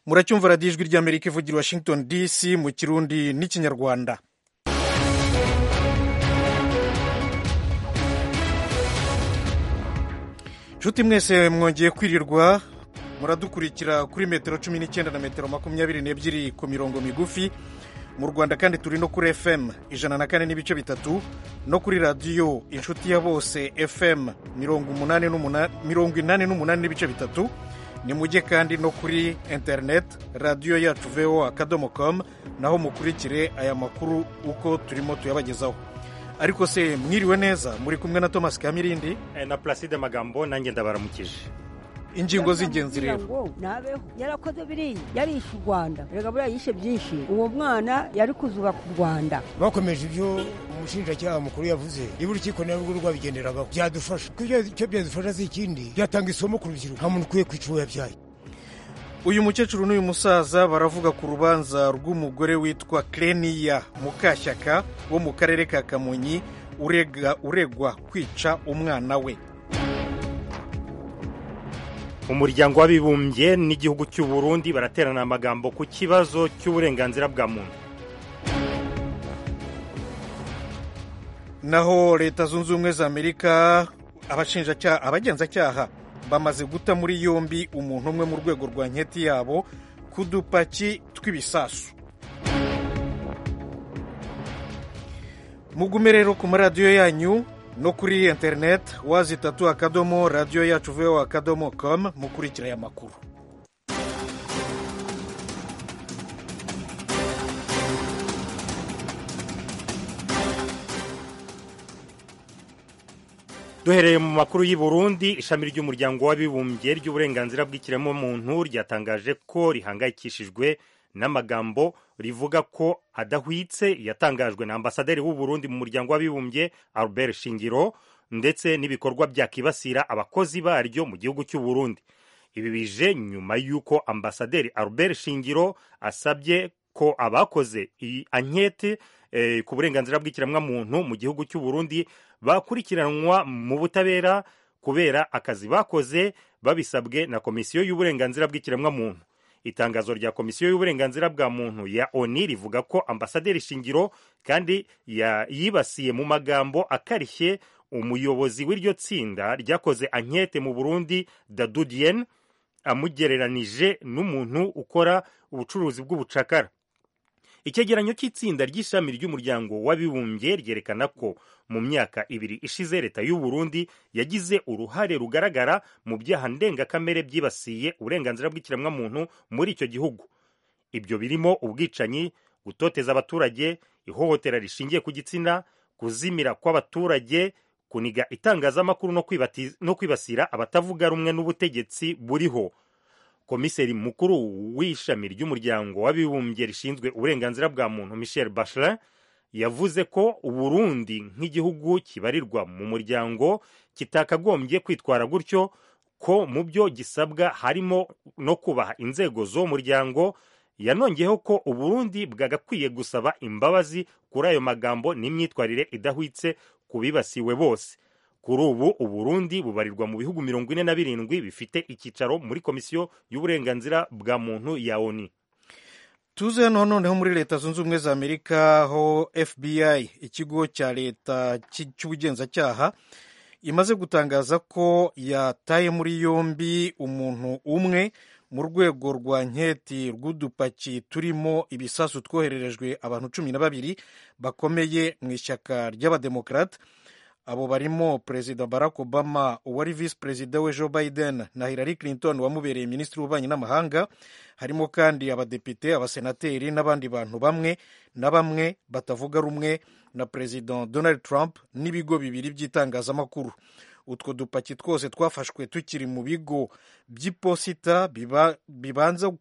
muracyumva radiyo ijwi ry'amerika ivugira washington dc mu kirundi n'ikinyarwanda nshuti mwese mwongeye kwirirwa muradukurikira kuri metero cumi n'icyenda na metero makumyabiri n'ebyiri ku mirongo migufi mu rwanda kandi turi no kuri fm ijana na kane n'ibice bitatu no kuri radiyo inshuti ya bose fm mirongo inani n'umunani n'ibice bitatu ni mujye kandi no kuri interineti radiyo yacu voa akadomo komu naho mukurikire aya makuru uko turimo tuyabagezaho ariko se mwiriwe neza muri kumwe na thomas kamirindi na pulaside magambo nanjye ndabaramukije ingingo z'ingenzi rero ntabeho yarakoze biriya yarishe u rwanda reka buriya yishe byinshi uwo mwana yari kuzubaka u rwanda bakomeje ibyo umushinjacyaha mukuru yavuze niba urukiko narwo rwabigenderagaho byadufasha kuko icyo byadufasha si ikindi byatanga isomo ku rubyiruko nta muntu ukwiye kwica uwo yabyaye uyu mukecuru n'uyu musaza baravuga ku rubanza rw'umugore witwa Kleniya mukashyaka wo mu karere ka kamonyi uregwa kwica umwana we umuryango w'abibumbye n'igihugu cy'u Burundi baraterana amagambo ku kibazo cy'uburenganzira bwa muntu naho leta zunze ubumwe za amerika abagenzacyaha bamaze guta muri yombi umuntu umwe mu rwego rwa nketi yabo ku dupaki tw'ibisasu mugume rero ku maradiyo yanyu no kuri interineti wazi itatu akadomo radiyo yacu veho akadomo komu mukurikira aya makuru duhereye mu makuru y'i Burundi ishami ry'umuryango w'abibumbye ry'uburenganzira bw'ikiremwamuntu ryatangaje ko rihangayikishijwe n'amagambo rivuga ko adahwitse yatangajwe na ambasaderi w'u Burundi mu muryango w'abibumbye Albert Shingiro ndetse n'ibikorwa byakibasira abakozi baryo mu gihugu cy'u Burundi ibi bije nyuma y'uko ambasaderi Albert Shingiro asabye ko abakoze iyi ankete ku burenganzira bw'ikiremwamuntu mu gihugu cy'u Burundi bakurikiranwa mu butabera kubera akazi bakoze babisabwe na komisiyo y'uburenganzira bw'ikiremwamuntu itangazo rya komisiyo y'uburenganzira bwa muntu ya oni rivuga ko ambasaderi shingiro kandi yibasiye mu magambo akarishye umuyobozi w'iryo tsinda ryakoze ankete mu burundi dadudiyeni amugereranije n'umuntu ukora ubucuruzi bw'ubucakara icyegeranyo cy'itsinda ry'ishami ry'umuryango w'abibumbye ryerekana ko mu myaka ibiri ishize leta y'u Burundi yagize uruhare rugaragara mu byaha ndengakamere byibasiye uburenganzira bw'ikiremwamuntu muri icyo gihugu ibyo birimo ubwicanyi gutoteza abaturage ihohotera rishingiye ku gitsina kuzimira kw'abaturage kuniga itangazamakuru no kwibasira abatavuga rumwe n'ubutegetsi buriho komiseri mukuru w'ishami ry'umuryango w'abibumbye rishinzwe uburenganzira bwa muntu michel bachelet yavuze ko uburundi nk'igihugu kibarirwa mu muryango kitakagombye kwitwara gutyo ko mu byo gisabwa harimo no kubaha inzego z'uwo muryango yanongeyeho ko uburundi bwagakwiye gusaba imbabazi kuri ayo magambo n'imyitwarire idahwitse ku bibasiwe bose kuri ubu uburundi bubarirwa mu bihugu mirongo ine na birindwi bifite icyicaro muri komisiyo y'uburenganzira bwa muntu ya oni tuze hano noneho muri leta zunze ubumwe za amerika aho fbi ikigo cya leta cy'ubugenzacyaha imaze gutangaza ko yataye muri yombi umuntu umwe mu rwego rwa nketi rw'udupaki turimo ibisasu twohererejwe abantu cumi na babiri bakomeye mu ishyaka ry'abademokarate abo barimo perezida barack obama uwari visi perezida we joe biden na hillary clinton wamubereye minisitiri w'ububanyi n'amahanga harimo kandi abadepite abasenateri n'abandi bantu bamwe na bamwe batavuga rumwe na perezida donald trump n'ibigo bibiri by'itangazamakuru utwo dupaki twose twafashwe tukiri mu bigo by'iposita bibanza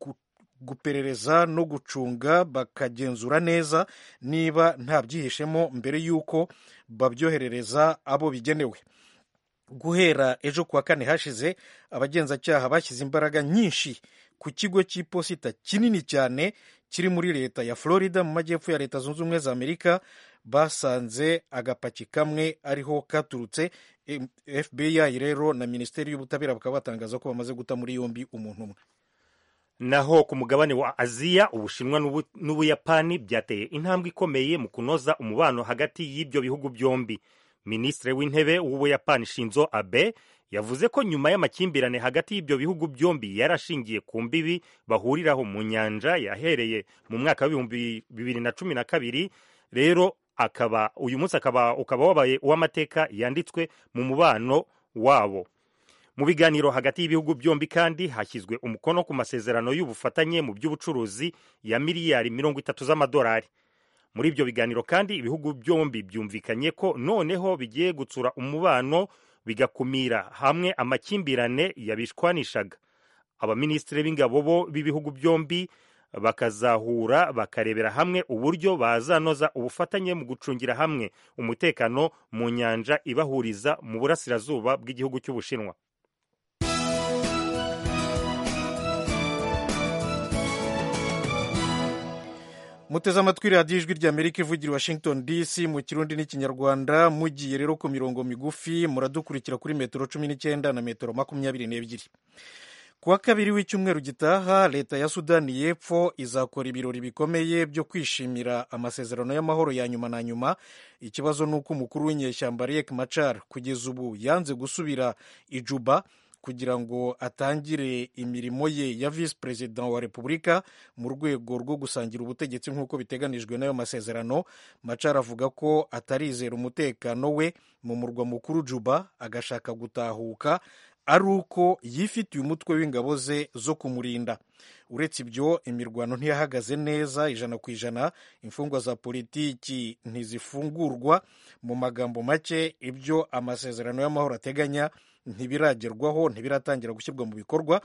guperereza no gucunga bakagenzura neza niba nta byihishemo mbere y'uko babyoherereza abo bigenewe guhera ejo kuwa kane hashize abagenzacyaha bashyize imbaraga nyinshi ku kigo cy'iposita kinini cyane kiri muri leta ya florida mu majyepfo ya leta zunze ubumwe za amerika basanze agapaki kamwe ariho katurutse fbi rero na minisiteri y'ubutabera bakaba batangaza ko bamaze guta muri yombi umuntu umwe naho ku mugabane wa aziya ubushinwa n'Ubu- n'ubuyapani byateye intambwe ikomeye mu kunoza umubano hagati y'ibyo bihugu byombi minisitiri w'intebe w'ubuyapani shinzo abe yavuze ko nyuma y'amakimbirane hagati y'ibyo bihugu byombi yari ashingiye ku mbibi bahuriraho mu nyanja yahereye mu mwaka w'ibihumbi bibiri na cumi na kabiri rero akaba uyu munsi akaba ukaba wabaye uw'amateka yanditswe mu mubano wabo mu biganiro hagati y'ibihugu byombi kandi hashyizwe umukono ku masezerano y'ubufatanye mu by'ubucuruzi ya miliyari mirongo itatu z'amadolari muri ibyo biganiro kandi ibihugu byombi byumvikanye ko noneho bigiye gutsura umubano bigakumira hamwe amakimbirane yabishwanishaga abaminisitiri b'ingabo bo b'ibihugu byombi bakazahura bakarebera hamwe uburyo bazanoza ubufatanye mu gucungira hamwe umutekano mu nyanja ibahuriza mu burasirazuba bw'igihugu cy'ubushinwa muteze amatwi radiyo ijwi ry'amerika ivugira i washington dc mu kirundi n'ikinyarwanda mugiye rero ku mirongo migufi muradukurikira kuri metero cumi n'icyenda na metero makumyabiri n'ebyiri ku wa kabiri w'icyumweru gitaha leta ya sudani y'epfo izakora ibirori bikomeye byo kwishimira amasezerano y'amahoro ya nyuma na nyuma ikibazo ni uko umukuru w'inyeshyamba riek machar kugeza ubu yanze gusubira i juba kugira ngo atangire imirimo ye ya visi perezida wa repubulika mu rwego rwo gusangira ubutegetsi nk'uko biteganijwe n'ayo masezerano machar avuga ko atarizera umutekano we mu murwa mukuru juba agashaka gutahuka ari uko yifitiye umutwe w'ingabo ze zo kumurinda uretse ibyo imirwano ntiyahagaze neza ijana ku ijana imfungwa za politiki ntizifungurwa mu magambo make ibyo amasezerano y'amahoro ateganya ntibiragerwaho ntibiratangira gushyirwa mu bikorwa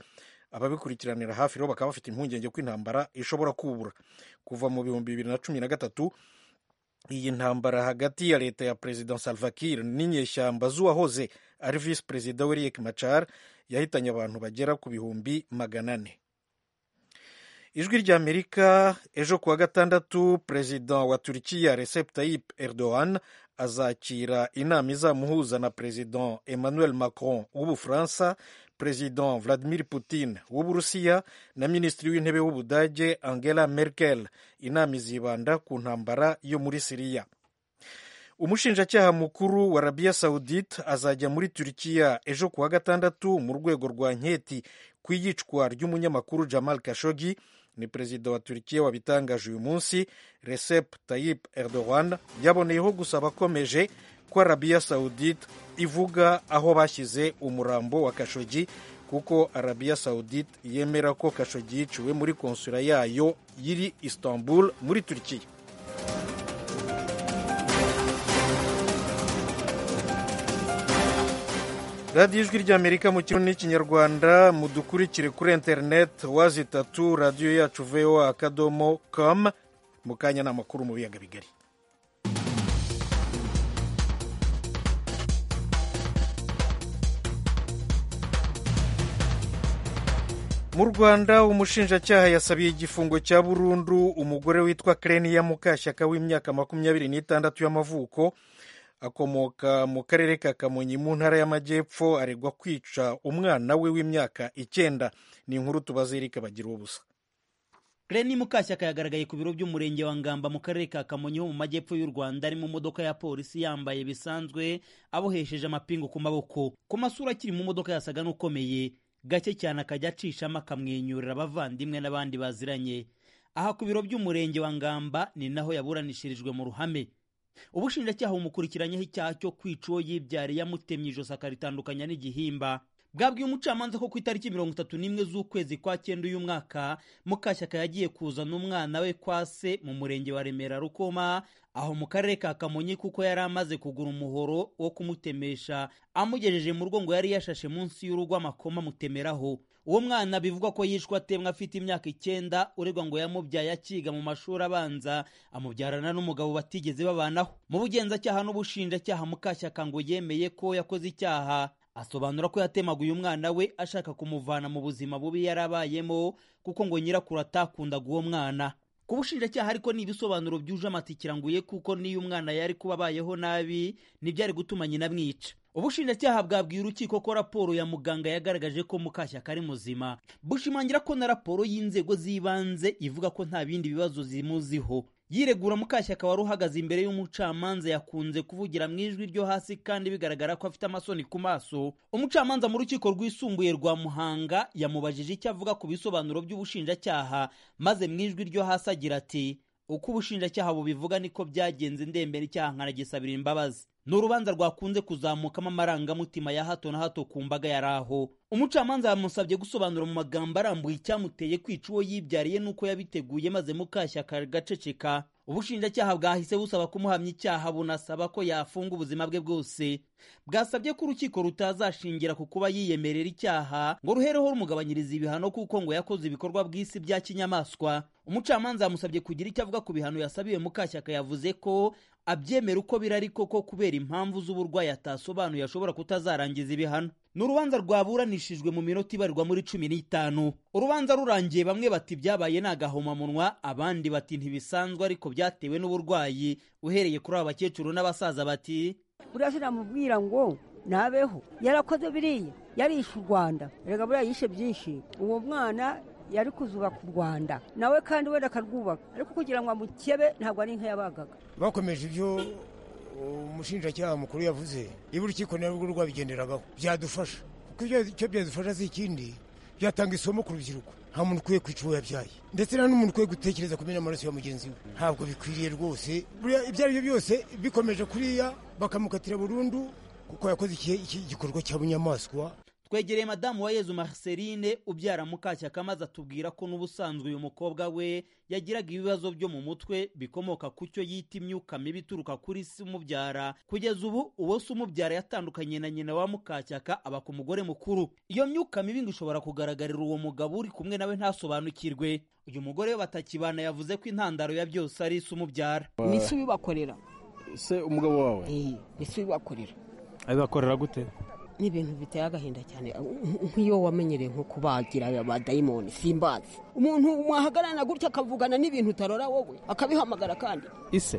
ababikurikiranira hafi rero bakaba bafite impungenge ko intambara ishobora kubura kuva mu bihumbi bibiri na cumi na gatatu iyi ntambara hagati ya leta ya perezida Salva Kiir n'inyeshyamba z'uwahoze ari visi perezida we Riek Machar yahitanye abantu bagera ku bihumbi magana ane ijwi ry'amerika ejo ku wa gatandatu perezida wa turikiya Recep Tayyip Erdogan azakira inama izamuhuza na perezida Emmanuel Macron w'ubufaransa perezida Vladimir Putin w'uburusiya na minisitiri w'intebe w'ubudage Angela Merkel inama izibanda ku ntambara yo muri Siriya umushinjacyaha mukuru wa arabiya sawudite azajya muri turikiya ejo ku wa gatandatu mu rwego rwa nketi ku iyicwa ry'umunyamakuru jamal kashogi ni perezida wa turikiya wabitangaje uyu munsi recep tayyip erdogan yaboneyeho gusaba akomeje ko arabiya sawudite ivuga aho bashyize umurambo wa kashogi kuko arabiya sawudite yemera ko kashogi yiciwe muri konsula yayo yiri istanbul muri turikiya radiyo ijwi ry'amerika mu kirundi n'ikinyarwanda mudukurikire kuri interineti wazitatu radiyo yacu voa akadomo com mu kanya ni amakuru mu biyaga bigari mu rwanda umushinjacyaha yasabiye igifungo cya burundu umugore witwa kereniya mukashyaka w'imyaka makumyabiri n'itandatu y'amavuko akomoka mu karere ka kamonyi mu ntara y'amajyepfo aregwa kwica umwana we w'imyaka icyenda ni inkuru tubaze erike bagira ubusa Reni Mukashyaka yagaragaye ku biro by'umurenge wa Ngamba mu karere ka Kamonyi ho mu majyepfo y'u Rwanda ari mu modoka ya polisi yambaye bisanzwe abohesheje amapingu ku maboko ku masura akiri mu modoka yasaga n'ukomeye gake cyane akajya acishamo akamwenyurira abavandimwe n'abandi baziranye aha ku biro by'umurenge wa Ngamba ni naho yaburanishirijwe mu ruhame ubushinjacyaha bumukurikiranyeho icyaha cyo kwica uwo yibyariye amutemye ijosi akaritandukanya n'igihimba bwabwiye umucamanza ko ku itariki mirongo itatu n'imwe z'ukwezi kwa cyenda uyu mwaka mukashyaka yagiye kuzana umwana we kwa se mu murenge wa remera rukoma aho mu karere ka kamonyi kuko yari amaze kugura umuhoro wo kumutemesha amugejeje mu rugo ngo yari yashashe munsi y'urugo amakoma amutemeraho uwo mwana bivugwa ko yishwe atemwa afite imyaka icyenda uregwa ngo yamubyaye akiga mu mashuri abanza amubyarana n'umugabo batigeze babanaho mu bugenzacyaha n'ubushinjacyaha mukashyaka ngo yemeye ko yakoze icyaha asobanura ko yatemaguye umwana we ashaka kumuvana mu buzima bubi yari abayemo kuko ngo nyirakuru atakundaga uwo mwana ku bushinjacyaha ariko ni ibisobanuro byuje amatikira nguye kuko n'iyo umwana yari kuba abayeho nabi ntibyari gutuma nyina amwica ubushinjacyaha bwabwiye urukiko ko raporo ya muganga yagaragaje ko mukashyaka ari muzima bushimangira ko na raporo y'inzego z'ibanze ivuga ko nta bindi bibazo zimuziho yiregura mukashyaka wari uhagaze imbere y'umucamanza yakunze kuvugira mu ijwi ryo hasi kandi bigaragara ko afite amasoni ku maso umucamanza mu rukiko rwisumbuye rwa muhanga yamubajije icyo avuga ku bisobanuro by'ubushinjacyaha maze mu ijwi ryo hasi agira ati uko ubushinjacyaha bubivuga niko byagenze ndembera icyaha nkanagisabira imbabazi ni urubanza rwakunze kuzamukamo amarangamutima ya hato na hato ku mbaga yari aho umucamanza yamusabye gusobanura mu magambo arambuye icyamuteye kwica uwo yibyariye n'uko yabiteguye maze mukashyaka gaceceka ubushinjacyaha bwahise busaba kumuhamya icyaha bunasaba ko yafunga ubuzima bwe bwose bwasabye ko urukiko rutazashingira ku kuba yiyemerera icyaha ngo ruhereho rumugabanyiriza ibihano kuko ngo yakoze ibikorwa bw'isi bya kinyamaswa umucamanza yamusabye kugira icyo avuga ku bihano yasabiwe mukashyaka yavuze ko abyemera uko biri ariko ko kubera impamvu z'uburwayi atasobanuye ashobora kutazarangiza ibihano ni urubanza rwaburanishijwe mu minota ibarirwa muri cumi n'itanu urubanza rurangiye bamwe bati byabaye ni agahomamunwa abandi bati ntibisanzwe ariko byatewe n'uburwayi uhereye kuri aba bakecuru n'abasaza bati buriya sinamubwira ngo nabeho yarakoze biriya yarishe u rwanda reka buriya yishe byinshi uwo mwana yari kuzubaka u rwanda nawe kandi wenda akarwubaka ariko kugira ngo amukebe ntabwo ari nk'iyabagaga bakomeje ibyo umushinjacyaha mukuru yavuze niba urukiko narwo rwabigenderagaho byadufasha kuko icyo byadufasha si ikindi byatanga isomo ku rubyiruko nta muntu ukwiye kwica uwo yabyaye ndetse nta n'umuntu ukwiye gutekereza kumena amaraso ya mugenzi we ntabwo bikwiriye rwose ibyo ari byo byose bikomeje kuriya bakamukatira burundu kuko yakoze igikorwa cya bunyamaswa twegereye madamu wa yezu marceline ubyara mukashyaka maze atubwira ko n'ubusanzwe uyu mukobwa we yagiraga ibibazo byo mu mutwe bikomoka ku cyo yita imyuka mibi ituruka kuri se umubyara kugeza ubu uwo se umubyara yatandukanye na nyina wa mukashyaka aba ku mugore mukuru iyo myuka mibi ngo ishobora kugaragarira uwo mugabo uri kumwe nawe ntasobanukirwe uyu mugore we batakibana yavuze ko intandaro ya byose ari se umubyara ni se ubibakorera se umugabo wawe ni se ubibakorera abibakorera gute ni ibintu biteye agahinda cyane nk'iyo wamenyereye nko kubagira abadayimoni simbazi umuntu mwahagararana gutya akavugana n'ibintu utarora wowe akabihamagara kandi ise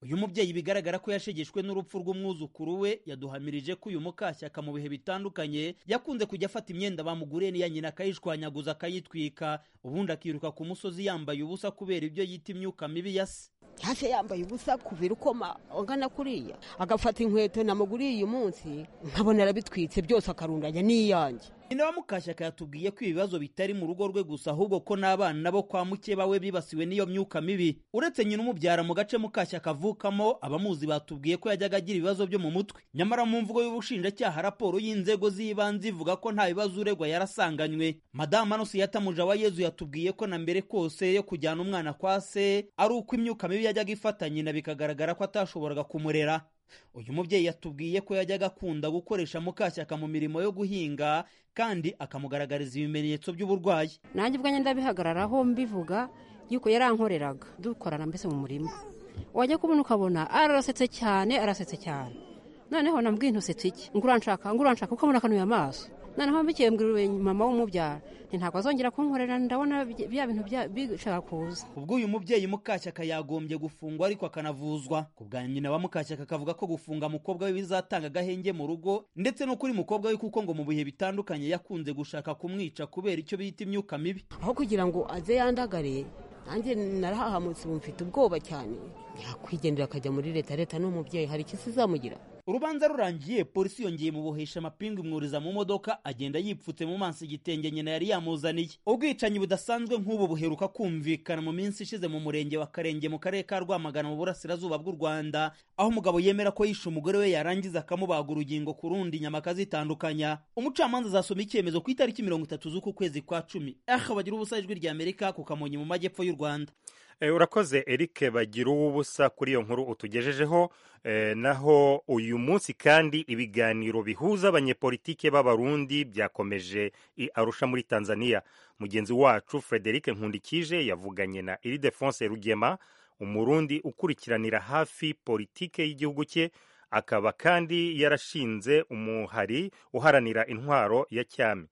uyu mubyeyi bigaragara ko yashegeshwe n'urupfu rw'umwuzukuru we yaduhamirije ko uyu mukashyaka mu bihe bitandukanye yakunze kujya afata imyenda bamuguriye n'iya nyina akayishwanyaguza akayitwika ubundi akiruka ku musozi yambaye ubusa kubera ibyo yita imyuka mibi ya se hasi yambaye ubusa kubera ukoma ungana kuriya agafata inkweto namuguriye uyu munsi nkabona arabitwitse byose akarundanya n'iyanjye nyina wa mukashyaka yatubwiye ko ibibazo bitari mu rugo rwe gusa ahubwo ko n'abana bo kwa mukeba we bibasiwe n'iyo myuka mibi uretse nyina umubyara mu gace mukashyaka avukamo abamuzi batubwiye ko yajyaga agira ibibazo byo mu mutwe nyamara mu mvugo y'ubushinjacyaha raporo y'inzego z'ibanze ivuga ko nta bibazo uregwa yarasanganywe madamu anusiyata mujawa yezu yatubwiye ko na mbere kose yo kujyana umwana kwa se ari uko imyuka mibi yajyaga ifata nyina bikagaragara ko atashoboraga kumurera uyu mubyeyi yatubwiye ko yajyaga akunda gukoresha mukashyaka mu mirimo yo guhinga kandi akamugaragariza ibimenyetso by'uburwayi nanjye ubwanjye ndabihagararaho mbivuga yuko yarankoreraga dukorana mbese mu murima wajya kubona ukabona arasetse cyane arasetse cyane noneho nambwiye ntusetse iki ngo uranshaka ngo uranshaka kuko akanuye amaso noneho mbikeye mbwirwe mama w'umubyara ntabwo azongera kunkorera ndabona bya bintu bishaka kuza ubwo uyu mubyeyi mukashyaka yagombye gufungwa ariko akanavuzwa ku bwa nyina wa mukashyaka akavuga ko gufunga umukobwa we bizatanga agahenge mu rugo ndetse no kuri mukobwa we kuko ngo mu bihe bitandukanye yakunze gushaka kumwica kubera icyo bita imyuka mibi aho kugira ngo aze yandagare nanjye narahahamutse ubu mfite ubwoba cyane yakwigendera akajya muri leta leta n'umubyeyi hari icyo izamugira urubanza rurangiye polisi yongeye mubohesha amapingu imwuriza mu modoka agenda yipfutse mu maso igitenge nyina yari yamuzaniye ubwicanyi budasanzwe nk'ubu buheruka kumvikana mu minsi ishize mu murenge wa karenge mu karere ka rwamagana mu burasirazuba bw'u rwanda aho umugabo yemera ko yishe umugore we yarangiza akamubaga urugingo ku rundi inyama akazitandukanya umucamanza azasoma icyemezo ku itariki mirongo itatu z'uku kwezi kwa cumi aha bagira ubusa ijwi rya amerika ku kamonyi mu majyepfo y'u rwanda urakoze erike bagira uw'ubusa kuri iyo nkuru utugejejeho naho uyu munsi kandi ibiganiro bihuza abanyepolitike b'abarundi byakomeje arusha muri tanzania mugenzi wacu frederic nkundikije yavuganye na iridefonse rugema umurundi ukurikiranira hafi politike y'igihugu cye akaba kandi yarashinze umuhari uharanira intwaro ya cyami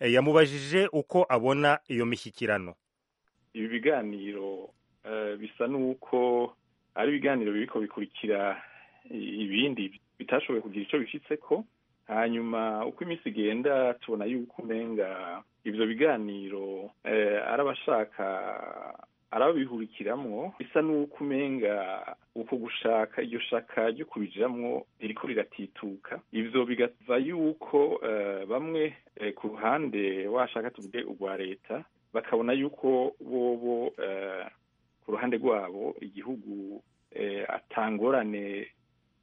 yamubajije uko abona iyo mishyikirano ibi biganiro bisa n'uko ari ibiganiro biriko bikurikira ibindi bitashoboye kugira icyo bishyitseko hanyuma uko iminsi igenda tubona yuko umenga ibyo biganiro eh, ari abashaka ari ababihurikiramwo bisa n'uko umenga uko gushaka iryo shaka ryo kubijiramwo ririko riratituka ivyo bigava yuko eh, bamwe eh, ku ruhande washaka tuvuge urwa leta bakabona yuko bobo eh, ku ruhande rwabo igihugu eh, atangorane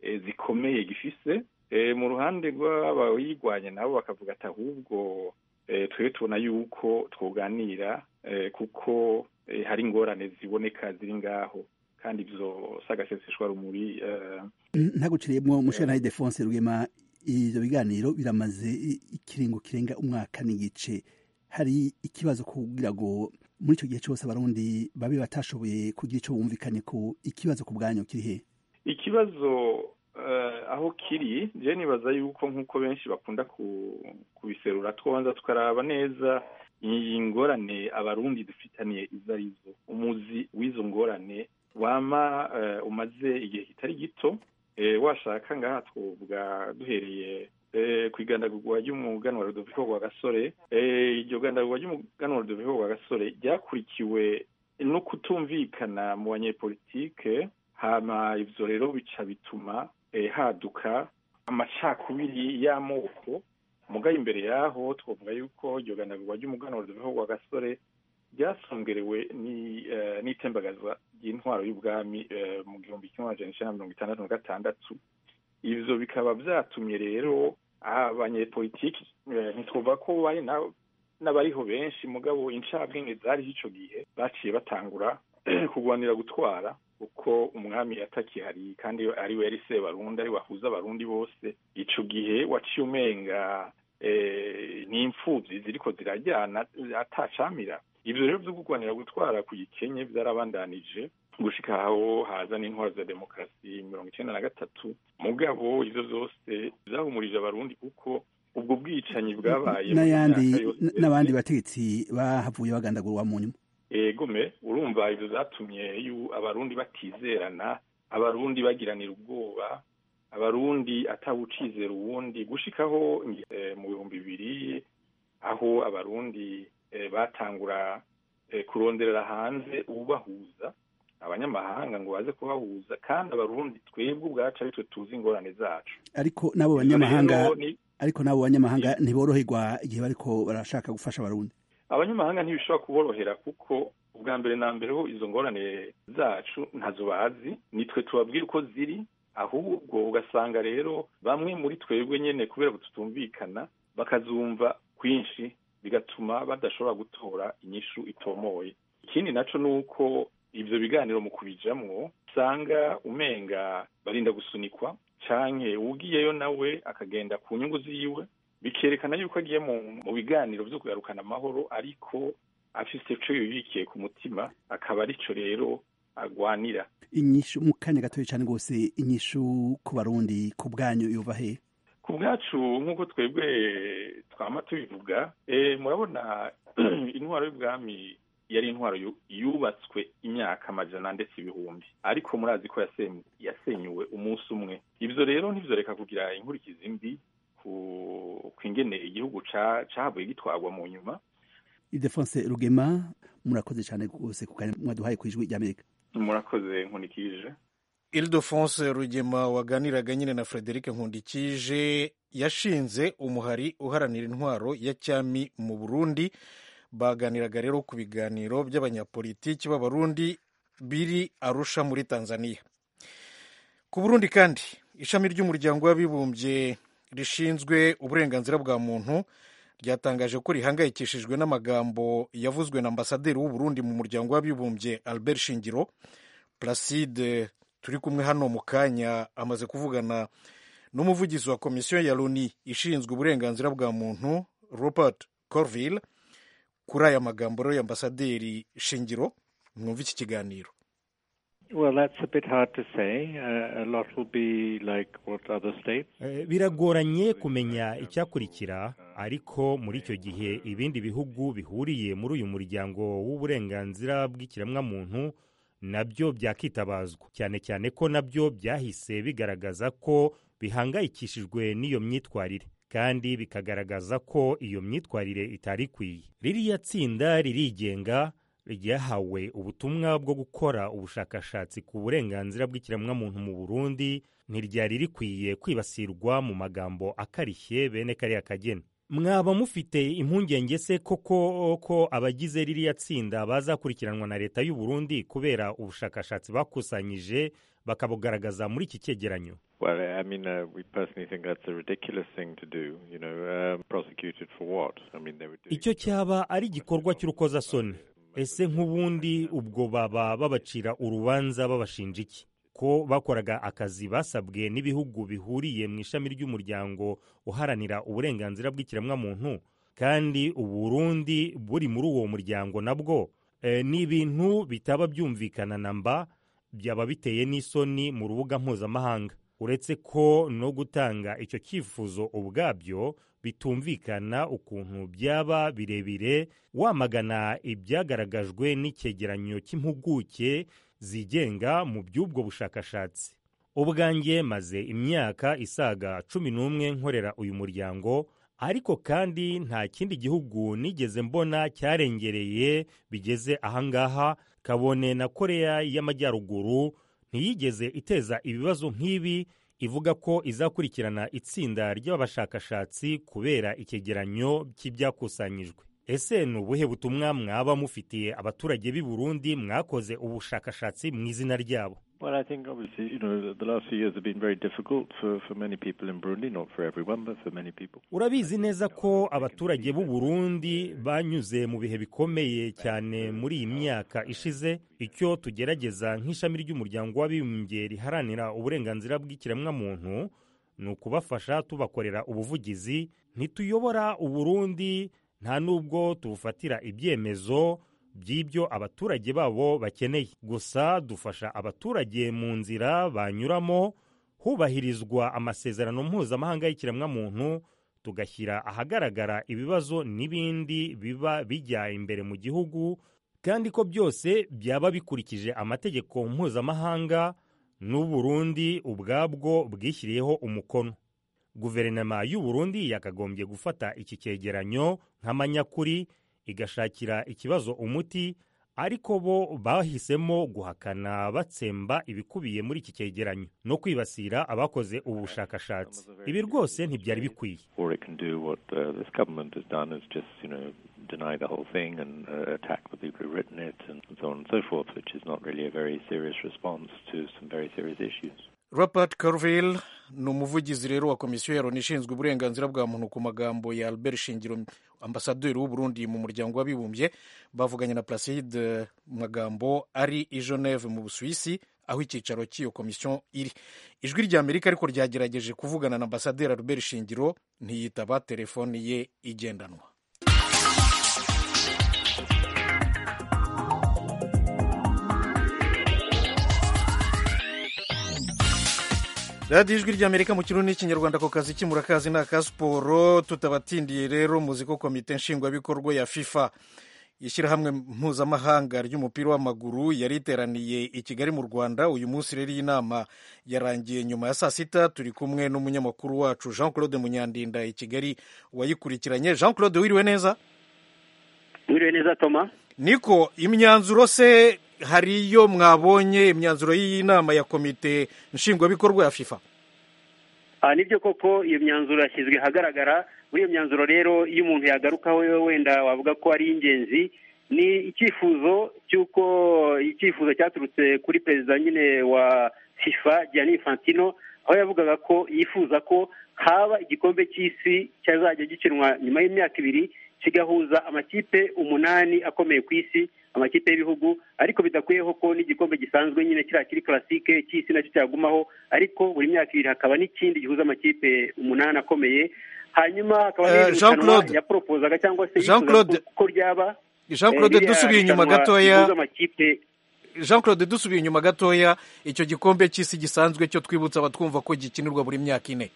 eh, zikomeye gifise eh, mu ruhande rw'abayirwanya nabo bakavuga ati ahubwo eh, twebwe tubona yuko twoganira eh, kuko eh, hari ingorane ziboneka ziri ngaho kandi ivyo sagaseseshwa rumuri eh, ntaguciriyemo musheri defonse rwema ibyo biganiro biramaze i- ikiringo kirenga umwaka n'igice hari ikibazo kugira ngo muri icyo gihe cyose abarundi babe batashoboye kugira icyo bumvikanye ku ikibazo ku bwanyu kiri he ikibazo eh, aho kiri je nibaza yuko nk'uko benshi bakunda ku- kubiserura twanza tukaraba neza iyi ngorane abarundi dufitaniye izo ari zo umuzi w'izo ngorane wama eh, umaze igihe kitari gito eh, washaka ngaha twovuga duhereye eh, ku igandagurwa ry'umuganwa Rudoviko rwa gasore eh, iryo gandagurwa ry'umuganwa Rudoviko rwa gasore ryakurikiwe no kutumvikana mu banyepolitike hama ivyo rero bica bituma eh, haduka amacakubiri y'amoko mugaye imbere yaho twavuga yuko iryo ganagurwa ry'umuganuro wa gasore ryasongerewe ni- eh, n'itembagaza ry'intwaro y'ubwami eh, mu gihumbi kimwe amajana icenda na mirongo itandatu na gatandatu ivyo bikaba vyatumye rero abanyepolitiki eh, ntitwumva ko bari na- n'abariho benshi mugabo incabwenge zariho ico gihe baciye batangura kurwanira gutwara kuko umwami atakihari kandi ari we yari sebarundi ari we ahuza abarundi bose ico gihe waciye umenga eh, ni imfuvyi ziriko zirajyana atacamira ivyo rero vyo kurwanira gutwara ku gikenye vyarabandanije gushika aho haza n'intwaro za demokarasi mirongo icenda na gatatu mugabo ivyo vyose vyahumurije abarundi kuko ubwo bwicanyi bwabaye mu n'ayandi myaka yose. n'abandi bategetsi bahavuye bagandagurwa mu nyuma egume urumva ibyo zatumye yu- abarundi batizerana abarundi bagiranira ubwoba abarundi atawucizera uwundi gushikaho ngi- eh, mu bihumbi bibiri aho abarundi eh, batangura eh, kuronderera hanze ubahuza abanyamahanga ngo baze kubahuza kandi abarundi twebwe ubwacu ari twe tuzi ingorane zacu ariko n'abo Ibyo rero banyamahanga ni- ariko n'abo banyamahanga ntiboroherwa igihe bariko barashaka gufasha abarundi abanyamahanga ntibishobora kuborohera kuko ubwa mbere na mbere ho izo ngorane zacu ntazo bazi nitwe tubabwira uko ziri ahubwo ugasanga rero bamwe muri twebwe nyine kubera ko tutumvikana bakazumva kwinshi bigatuma badashobora gutora inyishu itomoye ikindi naco ni uko ivyo biganiro mu kubijamwo usanga umenga barinda gusunikwa canke ugiyeyo nawe akagenda ku nyungu ziwe bikerekana yuko agiye mu mu biganiro byo kugarukana amahoro ariko afise ico yibikiye ku mutima akaba arico rero agwanira inyishu mu kanya gatoya cyane rwose inyishu ku barundi ku bwanyu yuva he ku bwacu nk'uko twebwe twama tubivuga eh, murabona intwaro y'ubwami yari intwaro yu- yubatswe imyaka amajana ndetse ibihumbi ariko murazi ko yasem- yasenyuwe umunsi umwe ivyo rero ntivyoreka kugira inkurikizi mbi ku- ku ingene igihugu ca- cahavuye gitwarwa mu nyuma idefonse rugema murakoze cyane rwose ku kanya mwaduhaye ku ijwi ry'amerika murakoze nkunikije Ildefonse Rugema waganiraga nyine na Frederic Nkundikije yashinze umuhari uharanira intwaro ya cyami mu Burundi baganiraga rero ku biganiro by'abanyapolitiki b'abarundi biri Arusha muri Tanzania. Ku Burundi kandi ishami ry'umuryango w'abibumbye rishinzwe uburenganzira bwa muntu ryatangaje ko rihangayikishijwe n'amagambo yavuzwe na ambasaderi w'u Burundi mu muryango w'abibumbye Albert Shingiro Placide turi kumwe hano mu kanya amaze kuvugana n'umuvugizi wa komisiyo ya loni ishinzwe uburenganzira bwa muntu robert corville kuri aya magambo rero y'ambasaderi shingiro mwumva iki kiganiro Well, that's a bit hard to say. Uh, a lot will be like what other states. Eh, biragoranye kumenya icyakurikira ariko muri icyo gihe ibindi bihugu bihuriye muri uyu muryango w'uburenganzira bw'ikiremwamuntu nabyo byakwitabazwa cyane cyane ko nabyo byahise bigaragaza ko bihangayikishijwe n'iyo myitwarire kandi bikagaragaza ko iyo myitwarire itari ikwiye ririya tsinda ririgenga ryahawe ubutumwa bwo gukora ubushakashatsi ku burenganzira bw'ikiremwamuntu mu burundi ntiryari rikwiye kwibasirwa mu magambo akarishye bene kariya kageni mwaba mufite impungenge se koko ko abagize ririya tsinda bazakurikiranwa na leta y'u Burundi kubera ubushakashatsi bakusanyije bakabugaragaza muri iki cyegeranyo Well, I mean, uh, we personally think that's a ridiculous thing to do. You know, um, prosecuted for what? I mean, they would do. icyo cyaba ari igikorwa cy'urukozasoni ese nk'ubundi ubwo baba babacira urubanza babashinja iki ko bakoraga akazi basabwe n'ibihugu bihuriye mu ishami ry'umuryango uharanira uburenganzira bw'ikiremwamuntu kandi uburundi buri muri uwo muryango nabwo e, ni ibintu bitaba byumvikana na mba byaba biteye n'isoni mu rubuga mpuzamahanga uretse ko no gutanga icyo cyifuzo ubwabyo bitumvikana ukuntu byaba birebire wamagana ibyagaragajwe n'icyegeranyo cy'impuguke zigenga mu by'ubwo bushakashatsi ubwanjye maze imyaka isaga cumi n'umwe nkorera uyu muryango ariko kandi nta kindi gihugu nigeze mbona cyarengereye bigeze ahangaha kabone na koreya y'amajyaruguru ntiyigeze iteza ibibazo nk'ibi ivuga ko izakurikirana itsinda ry'abashakashatsi kubera icyegeranyo cy'ibyakusanyijwe ese ni ubuhe butumwa mwaba mufitiye abaturage b'i burundi mwakoze ubushakashatsi mu izina ryabo Well, I think obviously, you know, the last few years have been very difficult for, for many people in Burundi, not for everyone, but for many people. urabizi neza ko abaturage b'u Burundi banyuze mu bihe bikomeye cyane muri iyi myaka ishize icyo tugerageza nk'ishami ry'umuryango w'abibumbye riharanira uburenganzira bw'ikiremwamuntu ni ukubafasha tubakorera ubuvugizi ntituyobora u Burundi nta nubwo tubufatira ibyemezo by'ibyo abaturage babo bakeneye gusa dufasha abaturage mu nzira banyuramo hubahirizwa amasezerano mpuzamahanga y'ikiremwamuntu tugashyira ahagaragara ibibazo n'ibindi biba bijya imbere mu gihugu kandi ko byose byaba bikurikije amategeko mpuzamahanga n'u Burundi ubwabwo bwishyiriyeho umukono guverinoma y'u Burundi yakagombye gufata iki cyegeranyo nk'amanyakuri igashakira ikibazo umuti ariko bo bahisemo guhakana batsemba ibikubiye muri iki cyegeranyo no kwibasira abakoze ubu bushakashatsi ibi rwose ntibyari bikwiye All it can do, what uh, this government has done, is just, you know, deny the whole thing and uh, attack the people who've written it and so on and so forth, which is not really a very serious response to some very serious issues. robert carville ni umuvugizi rero wa komisiyo ya loni ishinzwe uburenganzira bwa muntu ku magambo ya albert shingiro ambasaderi w'u burundi mu muryango w'abibumbye bavuganye na placide mu magambo ari i geneve mu busuwisi aho icyicaro cy'iyo komisiyo iri ijwi ry'amerika ariko ryagerageje kuvugana na ambasaderi albert shingiro ntiyitaba telefoni ye igendanwa radiyo ijwi ry'amerika mu kirundi n'ikinyarwanda ku kazi kimurakazi ni aka siporo tutabatindiye rero muzi ko komite nshingwabikorwa ya fifa ishyirahamwe mpuzamahanga ry'umupira w'amaguru yari iteraniye i kigali mu rwanda uyu munsi rero iyi nama yarangiye nyuma ya saa sita turi kumwe n'umunyamakuru wacu jean claude munyandinda i kigali wayikurikiranye jean claude wiriwe neza Mwiriwe neza Toma niko imyanzuro se hari iyo mwabonye imyanzuro y'iyi nama ya komite nshingwabikorwa ya fifa Ah, nibyo koko iyo myanzuro yashyizwe ahagaragara muri iyo myanzuro rero iyo umuntu yagarukaho wenda wavuga ko ari ingenzi ni icyifuzo cy'uko icyifuzo cyaturutse kuri perezida nyine wa fifa Gianni Infantino aho yavugaga ko yifuza ko haba igikombe cy'isi cyazajya gikinwa nyuma y'imyaka ibiri kigahuza amakipe umunani akomeye ku isi amakipe y'ibihugu ariko bidakuyeho ko n'igikombe gisanzwe nyine kiriya kiri classique cy'isi nacyo cyagumaho ariko buri myaka ibiri hakaba n'ikindi gihuza amakipe umunani akomeye hanyuma hakaba Eh, n'irindi Jean rushanwa Claude. yaporopozaga cyangwa se Jean yifuza Claude. ko- ko ryaba Jean Claude, Eh, ririya dusubiye inyuma rushanwa gatoya. rihuza amakipe jean claude dusubiye inyuma gatoya icyo gikombe cy'isi gisanzwe cyo twibutsa abatwumva ko gikinirwa buri myaka ine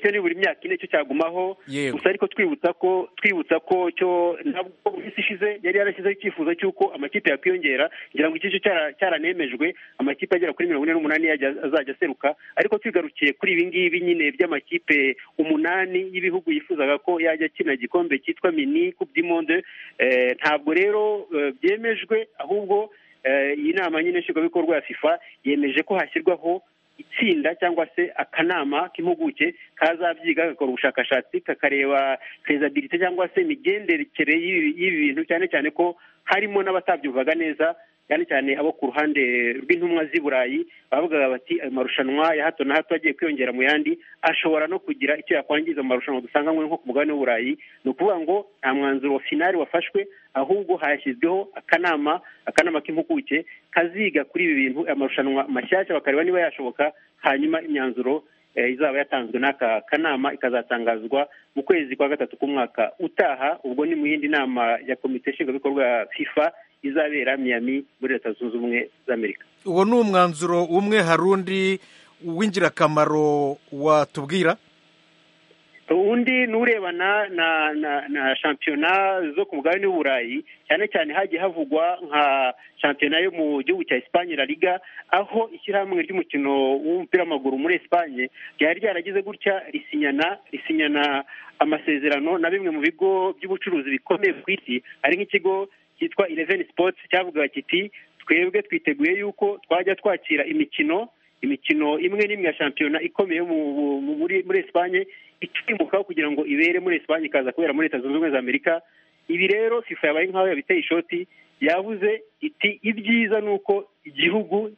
cyo ni buri myaka ine cyo cyagumaho Yego. gusa ariko twibutsa ko twibutsa ko cyo ntabwo mu minsi ishize yari yarashyizeho icyifuzo cy'uko amakipe yakwiyongera ngira ngo iki cyo cyara- cyaranemejwe amakipe agera kuri mirongo ine n'umunani yajya- azajya aseruka ariko twigarukiye kuri ibi ngibi nyine by'amakipe umunani y'ibihugu yifuzaga ko yajya akina igikombe cyitwa mini coupe du monde eh, ntabwo rero eh, byemejwe ahubwo eh, iyi nama nyine nshingwabikorwa ya fifa yemeje ko hashyirwaho itsinda cyangwa se akanama k'impuguke kazabyiga gakora ubushakashatsi kakareba fezabilite cyangwa se imigendekere y'ibi y'ibi bintu cyane cyane ko harimo n'abatabyumvaga neza cyane cyane abo ku ruhande rw'intumwa z'i burayi bavugaga bati ayo marushanwa ya hato na hato agiye kwiyongera mu yandi ashobora no kugira icyo yakwangiza mu marushanwa dusanga nko ku mugabane w'u burayi ni ukuvuga ngo nta mwanzuro wa finari wafashwe ahubwo hashyizweho akanama akanama k'impuguke kaziga kuri ibi bintu amarushanwa mashyashya bakareba niba yashoboka hanyuma imyanzuro eh, izaba yatanzwe n'aka kanama ikazatangazwa mu kwezi kwa gatatu k'umwaka utaha ubwo ni mu yindi nama ya komite nshingwabikorwa ya fifa izabera miyami muri leta zunze ubumwe z'amerika uwo ni umwanzuro umwe hari undi w'ingirakamaro watubwira undi ni urebana na na na shampiyona zo ku mugabane w'u burayi cyane cyane hagiye havugwa nka shampiyona yo mu gihugu cya esipanye la liga aho ishyirahamwe ry'umukino w'umupira w'amaguru muri esipanye ryari ryaragize gutya risinyana risinyana amasezerano na bimwe mu bigo by'ubucuruzi bikomeye ku isi hari nk'ikigo cyitwa eleven sports cyavugaga kiti twebwe twiteguye yuko twajya twakira imikino imikino imwe n'imwe ya shampiyona ikomeye mu- mu- mu- muri muri esipanye ikimukaho kugira ngo ibere muri esipanye ikaza kubera muri leta zunze ubumwe za amerika ibi rero fifa yabaye nk'aho yabiteye ishoti yavuze iti ibyiza ni uko igihugu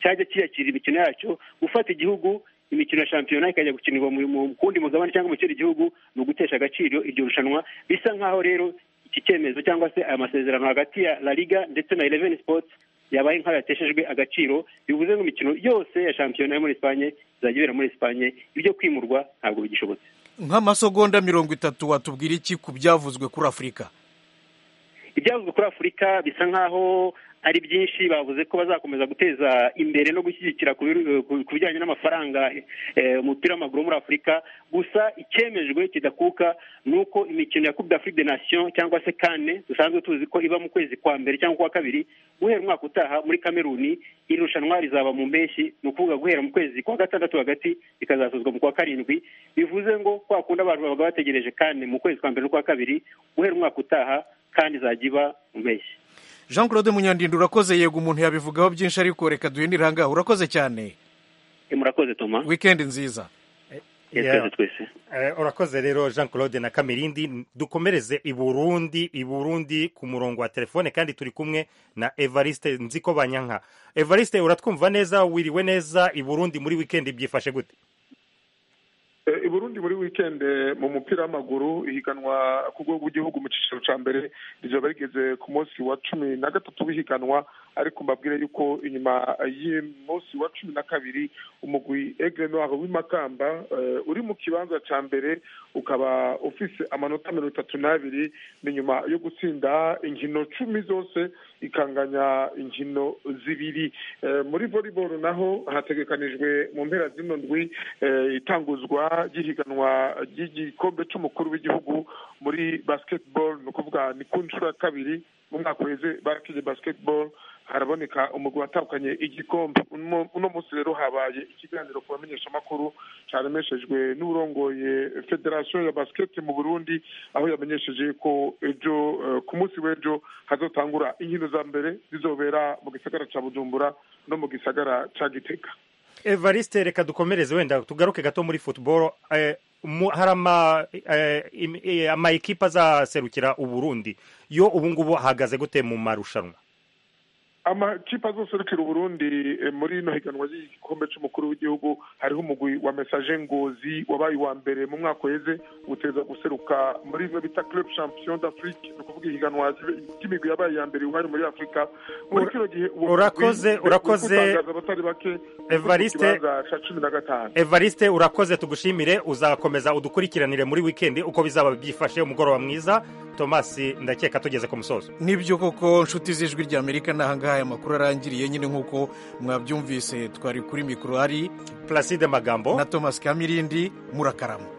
cyajya kiyakira imikino yacyo gufata igihugu imikino ya shampiyona ikajya gukinirwa mu- mu kundi mugabane cyangwa mu kindi gihugu ni ugutesha agaciro iryo rushanwa bisa nk'aho rero iki cyemezo cyangwa se aya masezerano hagati ya la liga ndetse na eleven sports yabaye nk'aho yateshejwe agaciro bivuze ngo imikino yose ya shampiyona yo muri esipanye izajya ibera muri esipanye ibyo kwimurwa ntabwo bigishobotse nk'amasegonda mirongo itatu watubwira iki ku byavuzwe kuri afurika ibyavuzwe kuri afurika bisa nk'aho ari byinshi bavuze ko bazakomeza guteza imbere no gushyigikira ku biru- ku- ku bijyanye n'amafaranga eh, umupira w'amaguru muri afurika gusa icyemejwe kidakuka ni uko imikino ya coupe d'afrique des nations cyangwa se kane dusanzwe tuzi ko iba mu kwezi kwa mbere cyangwa kwa kabiri guhera umwaka utaha muri kameruni iri rushanwa rizaba mu mpeshyi ni ukuvuga guhera mu kwezi kwa gatandatu hagati rikazasozwa mu kwa karindwi bivuze ngo kwa kundi abantu babaga bategereje kane mu kwezi kwa mbere n'ukwa kabiri guhera umwaka utaha kandi izajya iba mu mpeshyi jean claude munyandinda urakoze yego umuntu yabivugaho byinshi ariko reka duhindure aha ngaha urakoze cyane Eh, murakoze toma wikendi nziza twese twese Eh, urakoze rero jean claude na kamirindi dukomereze i burundi i burundi ku murongo wa telefone kandi turi kumwe na evariste nzi ko banyanka evariste uratwumva neza wiriwe neza i burundi muri wikendi byifashe gute Eh, i burundi muri wikende mu mupira w'amaguru ihiganwa ku rwego rw'igihugu mu cyiciro cya mbere rizaba rigeze ku munsi wa cumi na gatatu w'ihiganwa ariko mbabwire yuko inyuma y'umunsi wa cumi na kabiri umugwi egre noir w'imakamba eh, uri mu kibanza cya mbere ukaba ufise amanota mirongo itatu n'abiri ni nyuma yo gutsinda inkino cumi zose ikanganya inkino zibiri Eh, muri volleyball naho hategekanijwe mu mpera zino ndwi eh, itanguzwa ry'ihiganwa ry'igikombe cy'umukuru w'igihugu muri basketball ni ukuvuga ni ku nshuro ya kabiri mu mwaka uheze barakije basketball haraboneka umugwi watahukanye igikombe Uno- uno munsi rero habaye ikiganiro ku bamenyeshamakuru cyaremeshejwe n'urongoye federasiyo ya basiketi mu burundi aho yamenyesheje ko ejo eh, ku munsi w'ejo hazotangura inkino za mbere zizobera mu gisagara cya bujumbura no mu gisagara cya gitega evariste reka dukomereze wenda tugaruke gato muri football Eh, mu- hari ama eh, im- eh, ama ekipa azaserukira u burundi yo ubu ngubu ahagaze gute mu marushanwa amakipe azoserukira uburundi eh, muri ino higanwa ry'igikombe cy'umukuru w'igihugu hariho umugwi wa mesaje ngozi wabaye uwa mbere mu mwaka uheze uteza guseruka muri ino bita club champion d'afrique ni ukuvuga ihiganwa ry'imigwi yabaye iya mbere iwari muri afurika muri Ura- kino gihe uwo urakoze- mugwi urakoze. utangaza abatari bake kuko mu Evariste. kibanza cya cumi na gatanu evariste urakoze tugushimire uzakomeza udukurikiranire muri wikendi uko bizaba byifashe umugoroba mwiza tomasi ndakeka tugeze ku musozo nibyo koko nshuti z'ijwi rya amerika n'ahangaha aya makuru arangiriye nyine nk'uko mwabyumvise twari kuri mikoro hari placide magambo na tomasi kamirindi murakarama